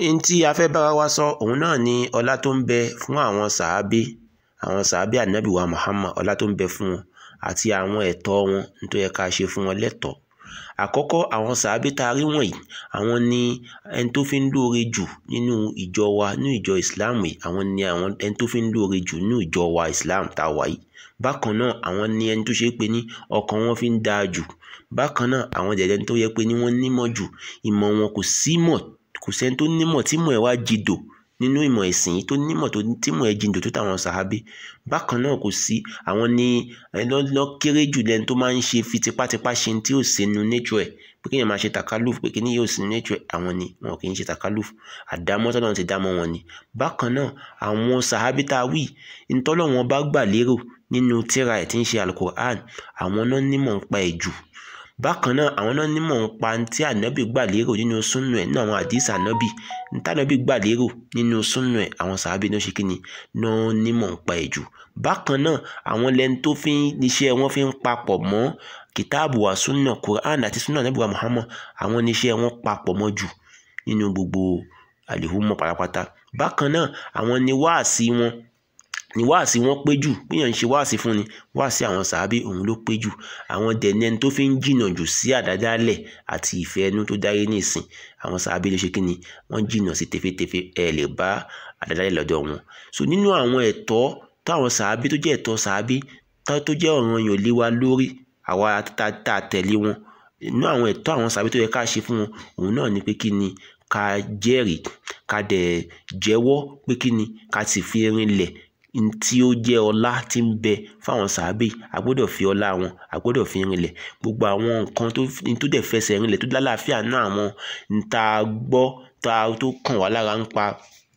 n tí a fẹ́ bára wa sọ òun náà ni ọlá tó ń bẹ fún àwọn sàábé àwọn sàábé ànábì wa Muhammad ọlá tó ń bẹ fún wọn àti àwọn ẹ̀tọ́ wọn tó yẹ ká ṣe fún wọn lẹ́tọ̀ọ́ àkọ́kọ́ àwọn sàábé tá a rí wọ̀nyí àwọn ni ẹni tó fi ń lóore jù nínú ìjọ wa nínú ìjọ Islam yìí àwọn ni àwọn ẹni tó fi ń lóore jù nínú ìjọ wa Islam tá a wà yìí bákan náà àwọn ni ẹni tó ṣe pé ní ọkàn wọn fi ń dáa jù bákan náà àwọn jẹ̀dẹ̀ tó yẹ pé ní wọ́n nímọ̀ jù ìmọ̀ wọn kò sí mọ̀ kò sẹ́ni tó nímọ̀ tí mọ̀ ẹ̀ wá jìdò nínú ìmọ̀ ẹ̀sìn yìí tó nímọ̀ tó tí mọ̀ ẹ̀ jìdò tó táwọn sàábé bákan náà kò sí àwọn ní lọ́ kéré jù lẹ́ni tó máa ń ṣe fi tipátipá ṣe tí ò sí nínú nature ẹ̀ pé kéèyàn máa ṣe takaluf pé kíní yóò sí nínú nature ẹ̀ àwọn ni wọn kì í ṣe takaluf àdámọ́ tọ́lọ́run ti dámọ́ wọn ni bákan náà àwọn sàábé tá a wí ntọ́lọ́wọ́n bá gbà lérò nínú tíra ẹ̀ tí ń ṣe alukur'an àwọn náà nímọ̀ ń pa ẹ̀ jù bákan náà àwọn náà nímọ̀ ń pa tí ànábì gbà lérò nínú súnú ẹ̀ nínú àwọn àdìsí ànábì ntànábì gbà lérò nínú súnú ẹ̀ àwọn sàábì náà ṣe kíni náà nímọ̀ ń pa ẹ̀ jù bákan náà àwọn lẹni tó fi níṣẹ́ wọn fi ń papọ̀ mọ́ kìtáàbù wa súnà Quran àti súnà ànábì wa Muhammad àwọn níṣẹ́ wọn papọ̀ mọ́ jù nínú gbogbo àlìhùmọ̀ pátápátá bákan náà àwọn ni wáàsí wọn ni wáàsí wọn pé jù bíyàn ń ṣe wáàsí fún ni wáàsí àwọn sàábé òun ló pé jù àwọn dẹni ẹni tó fi ń jìnnà jù sí àdádálẹ̀ àti ìfẹ́ ẹnu tó dáyé nísìn àwọn sàábé ló ṣe kí ni wọ́n jìnnà sí tefetefe ẹ lè bá àdádálẹ̀ lọ́dọ̀ wọn so nínú àwọn ẹ̀tọ́ táwọn sàábé tó jẹ́ ẹ̀tọ́ sàábé tó jẹ́ ọ̀ranyàn lé wa lórí àwa tá a tẹ̀lé wọn nínú àwọn ẹ̀tọ́ àwọn sàábé tó yẹ ká ṣe fún wọn òun náà ni pé kí ni ká jẹ́rìí ká dẹ̀ jẹ́wọ́ pé kí ni ká sì fi rinlẹ̀ tí ó jẹ́ ọlá tí ń bẹ fáwọn sàábì a gbọ́dọ̀ fi ọlá wọn a gbọ́dọ̀ fi rinlẹ̀ gbogbo àwọn nǹkan tó dẹ̀ fẹsẹ̀ rinlẹ̀ tó lálàáfíà náà àwọn tá a gbọ́ tá a tó kàn wá lára ń pa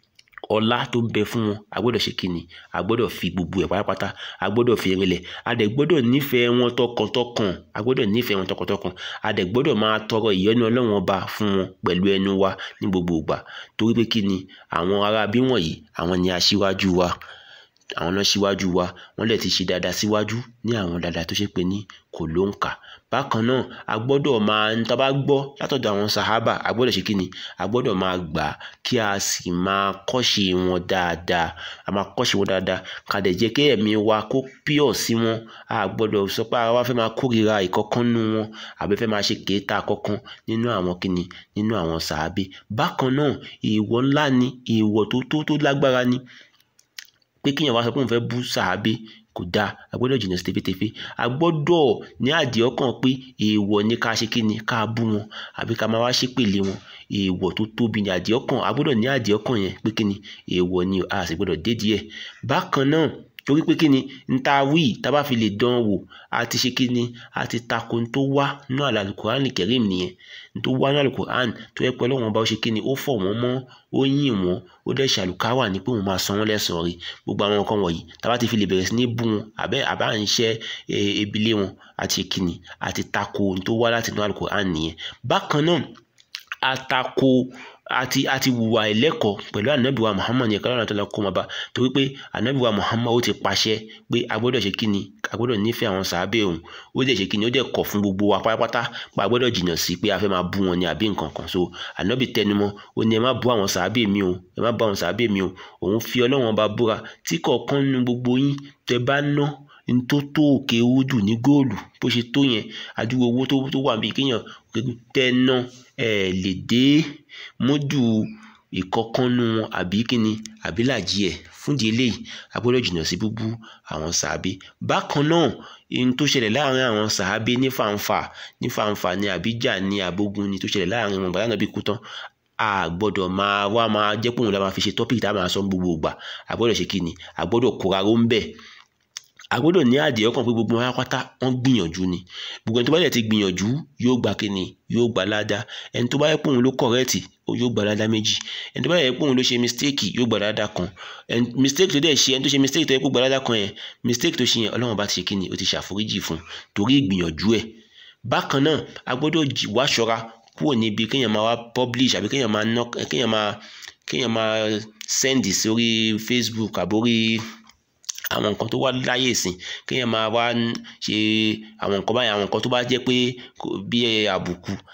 ọlá tó ń bẹ fún wọn a gbọ́dọ̀ ṣe kíni a gbọ́dọ̀ fi gbogbo ẹ̀ pátápátá a gbọ́dọ̀ fi rinlẹ̀ a dẹ̀ gbọ́dọ̀ nífẹ̀ẹ́ wọn tọkàntọkàn a gbọ́dọ̀ nífẹ̀ẹ́ wọn tọkàntọkàn a dẹ̀ gbọ́dọ̀ máa tọrọ ìyọ́nú Ọlọ́run ọba fún wọn pẹ̀lú ẹnu wa ní gbogbo ìgbà torí pé kíni àwọn ará bí wọ̀nyí àwọn ni aṣíwájú wa àwọn náà síwájú wa wọ́n lè ti ṣe dáadáa síwájú ní àwọn dáadáa tó ṣe pé ní kò ló ń kà bákan náà a gbọ́dọ̀ máa ń tá bá gbọ́ látọ̀dọ̀ àwọn sàhábà a gbọ́dọ̀ ṣe kí ni a gbọ́dọ̀ máa gbà kí a sì máa kọ́ṣe wọn dáadáa a máa kọ́ṣe wọn dáadáa ká dẹ̀ jẹ́ kí ẹ̀mí wa kó pure sí wọn a gbọ́dọ̀ sọ pé àwa fẹ́ máa kórìíra ìkọ̀kan nínú wọn àbí fẹ́ máa ṣe kéétà kọ̀kan nínú àwọn kíni nínú àwọn sàhábé bákan náà èèwọ̀ ńlá ni èèwọ̀ tó tó tó lágbára ni pé kíyàn wá sọ pé òun fẹ́ bú sàábé kò dáa a gbọ́dọ̀ jìnnà sí tefetefe a gbọ́dọ̀ ní àdìẹ ọkàn pé èèwọ̀ ni ká ṣe kíni ká bú wọn àbí ká máa wá ṣépèlé wọn èèwọ̀ tó tóbi ní àdìẹ ọkàn a gbọ́dọ̀ ní àdìẹ ọkàn yẹn pé kíni èèwọ̀ ni a sì gbọ́dọ̀ dédìí ẹ̀ bákan náà torí pé kíni n ta wí tá bá fi lè dán wò a ti ṣe kíni a ti tako n tó wá nínú àlùkùránì kẹrìm nìyẹn n tó wá nínú àlùkùránì tó yẹ pé Ọlọ́run bá ó ṣe kíni ó fọ̀ wọ́n mọ́ ó yìn wọ́n ó dẹ̀ ṣàlùkáwà ní pé òun máa san wọ́n lẹ́san rí gbogbo àwọn nǹkan wọ̀nyí tá bá ti fi lè bẹ̀rẹ̀ sí ní bú wọn àbẹ́ àbá ń ṣẹ́ ebilé wọn àti kíni àti tako n tó wá láti inú àlùkùránì nìyẹn bákan náà àtakò àti àti wùwà ẹlẹ́kọ̀ọ́ pẹ̀lú ànábìwá Muhammad yẹn kálọ̀ àtàlà kó máa bá torí pé ànábìwá Muhammad ó ti pàṣẹ pé a gbọ́dọ̀ ṣe kíni a gbọ́dọ̀ nífẹ̀ẹ́ àwọn sàábẹ̀ òun ó dẹ̀ ṣe kíni ó dẹ̀ kọ̀ fún gbogbo wa pátápátá pé a gbọ́dọ̀ jìnnà sí pé a fẹ́ máa bú wọn ni àbí nǹkan kan so ànábì tẹnumọ́ ó ní ẹ má bú àwọn sàábẹ̀ mi o ẹ má bú àwọn sàábẹ̀ mi o òun fi Ọlọ́run ọba búra tí kọ̀ọ̀kan nínú gbogbo yín tẹ bá ná n tó tó òkè owó jù ní góòlù bó ṣe tó yẹn àdúgbò owó tó tó wà bí kéèyàn tẹ ná ẹ lè dé mójú ìkọkànnú wọn àbí kíni àbí làjí ẹ fúndìí eléyìí a gbọ́dọ̀ jìnnà sí búbú àwọn sàábé bákan náà ohun tó ṣẹlẹ̀ láàrin àwọn sàábé ní fàǹfà ní fàǹfà ní àbíjà ní àbógun ni tó ṣẹlẹ̀ láàrin wọn bàtà náà bí kú tán a gbọ́dọ̀ máa wá máa jẹ́ pòun la máa fi ṣe tọ́pìkì tá a máa sọ gbogbo ìgbà a gbọ́dọ̀ ṣe kíni a gbọ́dọ̀ kóra ró ń bẹ̀ a gbọ́dọ̀ ní àdìẹ ọkàn pé gbogbo wọn pátá wọ́n gbìyànjú ni gbogbo ẹni tó bá yẹ ti gbìyànjú yóò gba kíni yóò gba ládàá ẹni tó bá yẹ pé òun ló kọ̀rẹ́ẹ̀tì yóò gba ládàá méjì ẹni tó bá yẹ pé òun ló ṣe mistake yóò gba ládàá kan mistake tó dẹ̀ ṣe ẹni tó ṣe mistake tó yẹ kó gba ládàá kan yẹn mistake tó ṣe yẹn ọlọ́run bá ti ṣe kíni ó ti ṣàforíjì fún torí ìgbìyànjú ẹ̀ bákan náà a gbọ́dọ̀ wá ṣọ́ra kúrò níbi kéèyàn máa wá publish àbí kéèyàn máa kéèyàn máa kéèyàn máa send sórí Facebook àbórí àwọn nǹkan tó wá láyè ìsìn kéèyàn máa wá ṣe àwọn nǹkan báyìí àwọn nǹkan tó bá jẹ́ pé bí àbùkù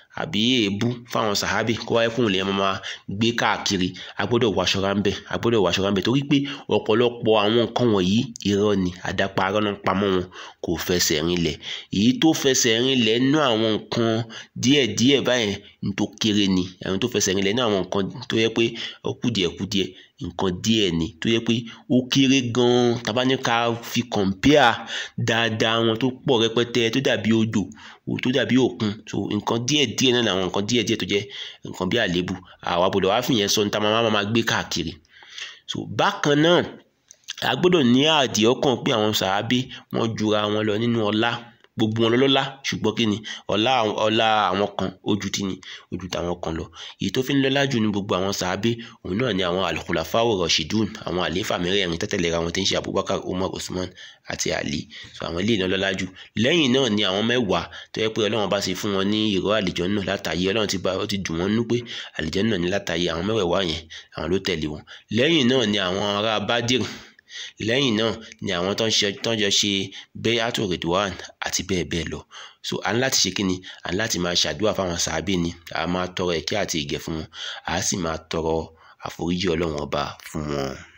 àbí èébú fáwọn sàhábì kó wáyé kóun lè máa gbé káàkiri a gbọ́dọ̀ wọ aṣọ ráńbẹ́ a gbọ́dọ̀ wọ aṣọ ráńbẹ́ torí pé ọ̀pọ̀lọpọ̀ àwọn nǹkan wọ̀nyí irọ́ ni àdáparọ́ náà pamọ́ wọn kò fẹsẹ̀ rinlẹ̀ èyí tó fẹsẹ̀ rinlẹ̀ nínú àwọn nǹkan díẹ̀díẹ̀ báyẹn ní tó kéré ni àwọn tó fẹsẹ̀ rinlẹ̀ nínú àwọn nǹkan tó yẹ pé ó kùdìẹ̀kudiẹ nǹkan díẹ̀ ni tó yẹ pé ó kéré gan-an tàbá ní ká fi kọ̀ǹpíà dáadáa wọn tó pọ̀ rẹpẹtẹ tó dàbí odò tó dàbí òkun so nǹkan díẹ̀díẹ̀ náà làwọn nǹkan díẹ̀díẹ̀ tó jẹ́ nǹkan bí àléébù àwa gbọ́dọ̀ wá fìyẹn sọ ní ta máa máa gbé káàkiri so bákan náà a gbọ́dọ̀ ní àdìẹ ọkàn pé àwọn sàábé wọ́n jura wọn lọ nínú ọlá gbogbo wọn lọ́lọ́lá ṣùgbọ́n kí ni ọlá ọlá àwọn kan ojú tí ni ojú tàwọn kan lọ èyí tó fi ń lọ́lá jù ní gbogbo àwọn sàábé òun náà ni àwọn al-khulafa'u rashidun àwọn àlééfà mẹ́rẹ̀ẹ̀rin tẹ́tẹ̀lẹ́ra wọn tí ń ṣe abubakar umar usman àti ali so àwọn eléyìí náà lọ́lá jù lẹ́yìn náà ni àwọn mẹ́wàá tó yẹ pé ọlọ́run bá ṣe fún wọn ní ìró àlìjánnà látàyè ọlọ́run ti bá ó ti dùn wọ́n nú pé àlìjánnà ní látàyè àwọn mẹ́wàá yẹn àwọn ló tẹ̀lé wọn lẹ́yìn náà ni àwọn ará bádìrì lẹ́yìn náà ni àwọn tó ń ṣe tó ń jọ ṣe bẹ́yàtò rìdwan àti bẹ́ẹ̀ bẹ́ẹ̀ lọ so à ń láti ṣe kí ni à ń láti máa ṣàdúrà fáwọn sàábì ni a máa tọrọ ìkẹ́ àti ìgẹ̀ fún wọn a sì máa tọrọ àforíjì ọlọ́run ọba fún wọn.